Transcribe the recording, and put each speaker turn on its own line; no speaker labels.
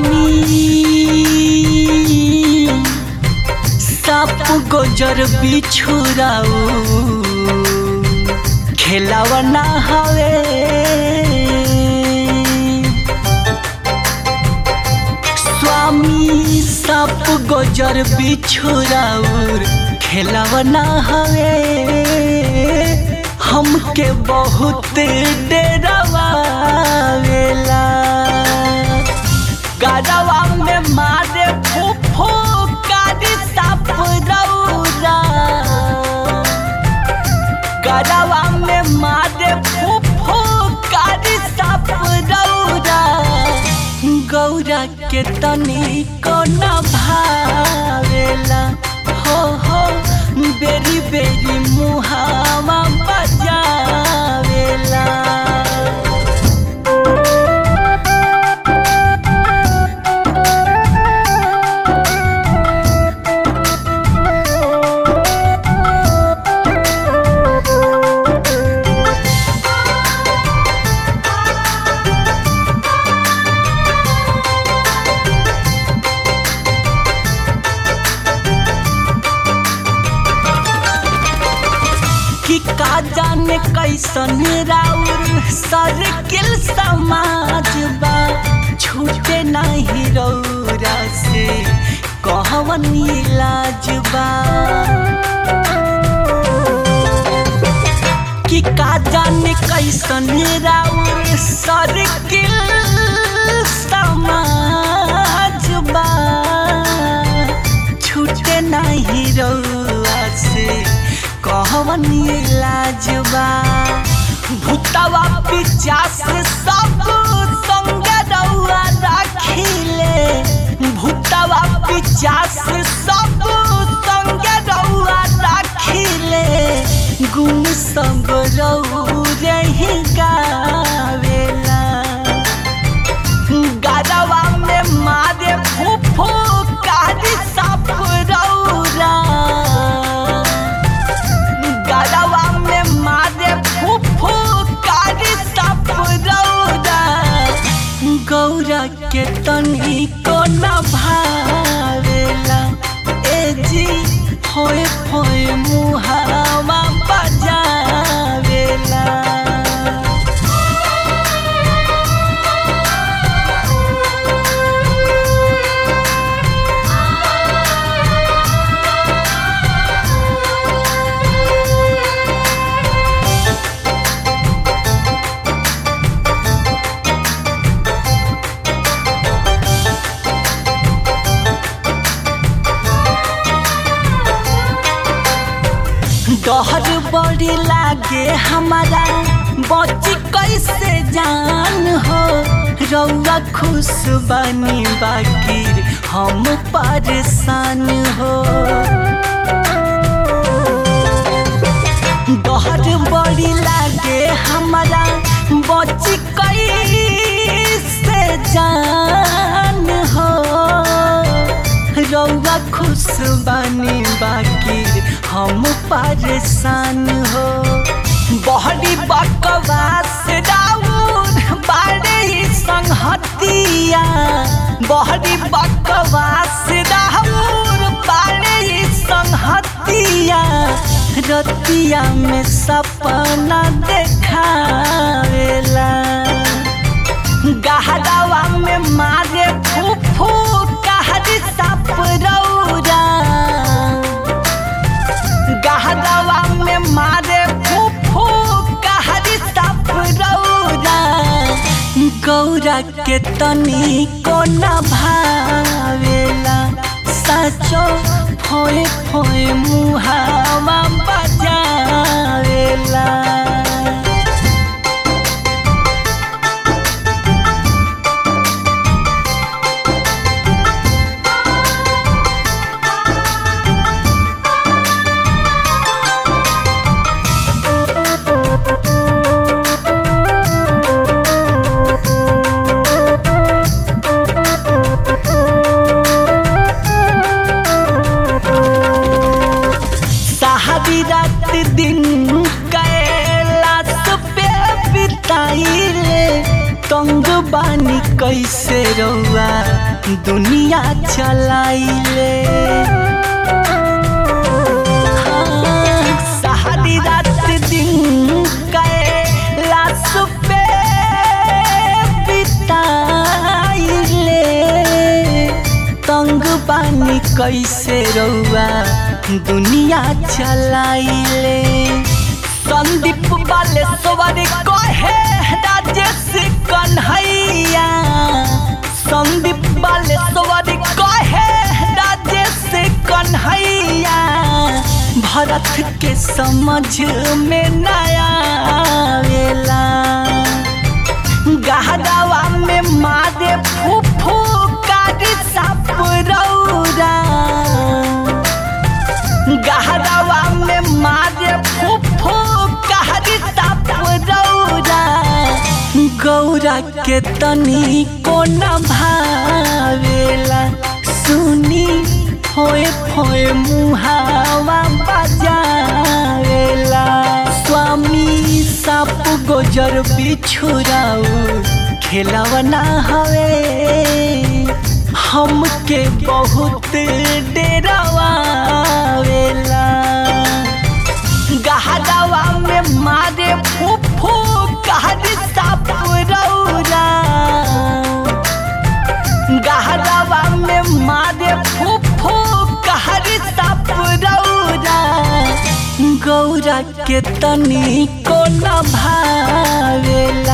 स्वामी साप गोजर बिछुराऊ खेलावा ना हवे स्वामी साप गोजर बिछुराऊ खेलावा ना हवे हमके बहुत डरावा वेला गरवा में मारे फूफू कारी साप रौरा गरवा में मारे फूफू कारी साप रौरा गौरा के तनी को न भावेला हो हो बेरी बेरी मुहावा बजावेला कि का जाने कैसन राउर सर्किल समाज बा छूटे नहीं रौरा से कहवन इलाज बा कि का जाने कैसन राउर सर्किल समाज बा छूटे नहीं रौआ से कहवन लाजबा भूतवा पिचास सब संग रौआ राखिले भूतवा पिचास सब संग रौआ राखिले गुण सब रौ रही गावेला गरवा में मारे फूफू कारी साप रौरा गरवा में मारे फूफू कारी साप रौरा गौरा के तनी को न भावेला ए जी होए होए मुहावा बजावेला डहर बड़ी लागे हमारा बची कैसे जान हो रौआ खुश बनी बाकी हम परेशान हो डहर बड़ी लागे हमारा बची कैसे जान हो रौआ खुश बनी बाकी हम परेशान हो बहरी बकवास राउर बाड़े ही संहतिया बहरी बकवास राउर बाड़े ही संहतिया रतिया में सपना देखावेला गहरावा में मारे फूफू कहरी साप रौरा गहरावा में मारे फूफू कहरी साप रौरा गौरा के तनी को न भावेला सचो फोए फोए मुहावा बजावेला सहारी रात दिन कैलाश पे बिताइले तंग बानी कैसे रौआ दुनिया चलाइले हाँ, सारी रात दिन कैलाश पे बिताइले तंग पानी कैसे रउआ दुनिया चलाइले संदीप बालेश्वर कहे राजेश कन्हैया संदीप बालेश्वर कहे राजेश कन्हैया भरत के समझ में नया आवेला गहरावा में मारे फूफू कारी साप रौरा गहरावा में मारे फूफू कारी साप रौरा गौरा के तनी को न भावेला सुनी होए होए मुहावा बजावेला स्वामी साप गोजर बिछुराऊ खेलवना हवे हमके बहुत डेरावेला गहरावा में मारे फूफू कहरी साप रौरा गहरावा में मारे फूफू कहरी साप रौरा गौरा के तनी को न भावेला